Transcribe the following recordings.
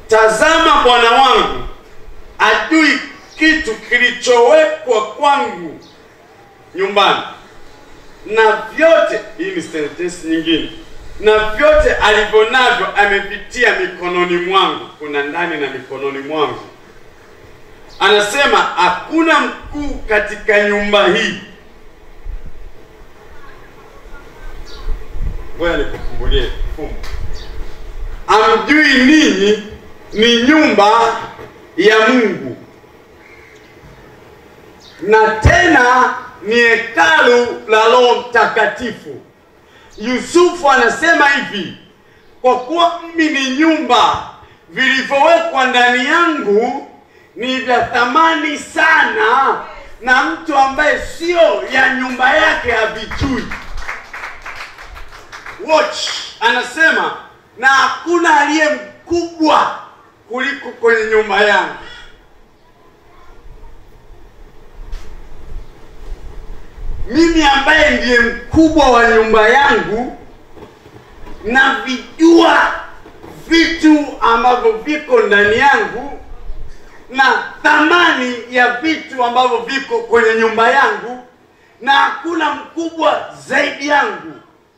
tazama bwana wangu ajui kitu kilichowekwa kwangu nyumbani na vyote hii ni sentensi nyingine na vyote alivyo navyo amevitia mikononi mwangu kuna ndani na mikononi mwangu anasema hakuna mkuu katika nyumba hii ngoja nikufungulie fumbo amjui ninyi ni nyumba ya mungu na tena ni hekalu la roho mtakatifu yusufu anasema hivi kwa kuwa mimi ni nyumba vilivyowekwa ndani yangu ni vya thamani sana na mtu ambaye sio ya nyumba yake havijui watch anasema na hakuna aliye mkubwa kuliko kwenye nyumba yangu mimi ambaye ndiye mkubwa wa nyumba yangu navijua vitu ambavyo viko ndani yangu na thamani ya vitu ambavyo viko kwenye nyumba yangu na hakuna mkubwa zaidi yangu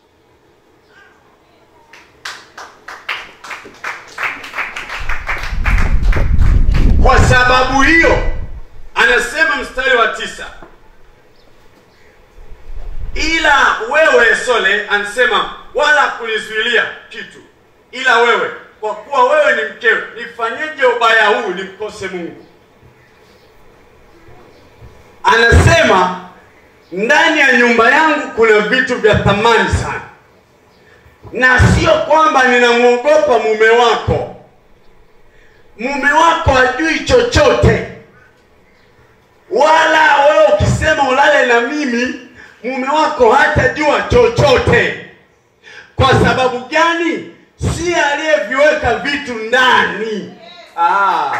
kwa sababu hiyo anasema mstari wa tisa ila wewe sole anasema wala kunizuilia kitu ila wewe kwa kuwa wewe ni mkewe nifanyeje ubaya huu nimkose mungu anasema ndani ya nyumba yangu kuna vitu vya thamani sana na sio kwamba ninamwogopa mume wako mume wako hajui chochote wala wewe ukisema ulale na mimi mume wako hatajua chochote kwa sababu gani si aliyeviweka vitu ndani ah.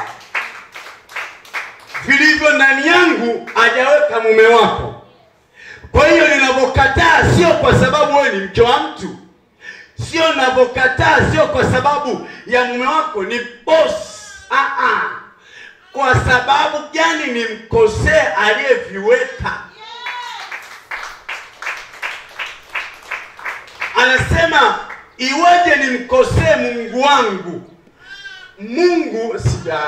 vilivyo ndani yangu hajaweka mume wako kwa hiyo ninavyokataa sio kwa sababu wewe ni mke wa mtu sio ninavyokataa sio kwa sababu ya mume wako ni boss ah, ah. kwa sababu gani nimkosee aliyeviweka anasema iweje nimkosee mungu wangu mungu sija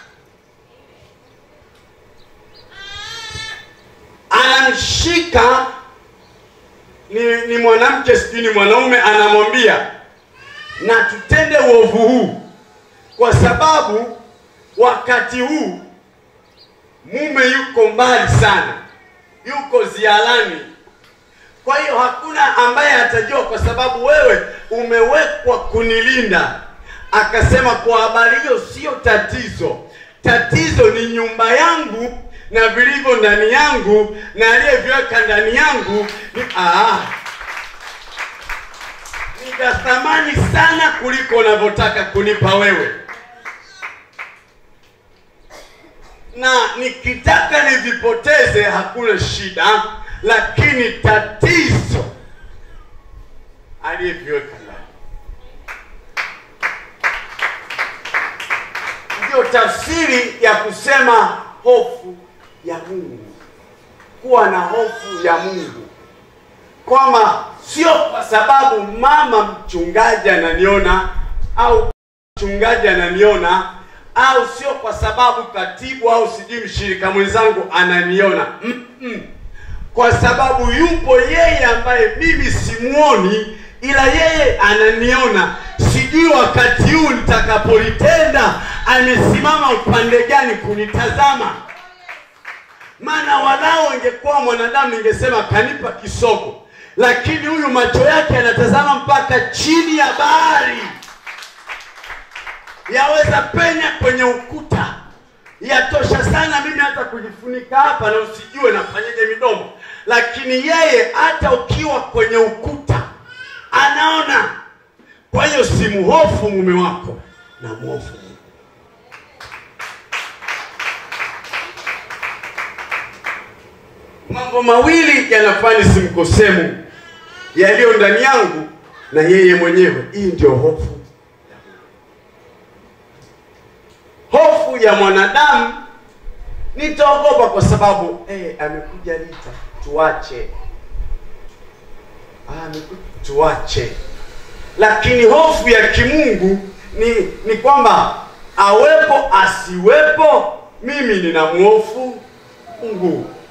anamshika ni, ni mwanamke sijui ni mwanaume anamwambia na tutende uovu huu kwa sababu wakati huu mume yuko mbali sana yuko ziarani kwa hiyo hakuna ambaye atajua kwa sababu wewe umewekwa kunilinda akasema kwa habari hiyo sio tatizo tatizo ni nyumba yangu na vilivyo ndani yangu na aliyeviweka ndani yangu ni ah, ni vya thamani sana kuliko unavyotaka kunipa wewe na nikitaka nivipoteze hakuna shida lakini tatizo aliyeviweka ndani ndio tafsiri ya kusema hofu ya mungu kuwa na hofu ya mungu kwamba sio kwa sababu mama mchungaji ananiona au mchungaji ananiona au sio kwa sababu katibu au sijui mshirika mwenzangu ananiona Mm-mm. kwa sababu yupo yeye ambaye mimi simuoni ila yeye ananiona sijui wakati huu nitakapolitenda amesimama upande gani kunitazama maana walao ingekuwa mwanadamu ningesema kanipa kisogo lakini huyu macho yake anatazama mpaka chini ya bahari yaweza penya kwenye ukuta yatosha sana mimi hata kujifunika hapa na usijue nafanyaje midomo lakini yeye hata ukiwa kwenye ukuta anaona kwa hiyo simhofu mume wako na mhofu Mungu. mambo mawili yanafanya nisimkosee Mungu yaliyo ndani yangu na yeye mwenyewe hii ndio hofu hofu ya mwanadamu nitaogopa kwa sababu eh, amekuja Rita, tuache ah, amekuja tuache. Lakini hofu ya kimungu ni ni kwamba awepo asiwepo, mimi ninamhofu Mungu.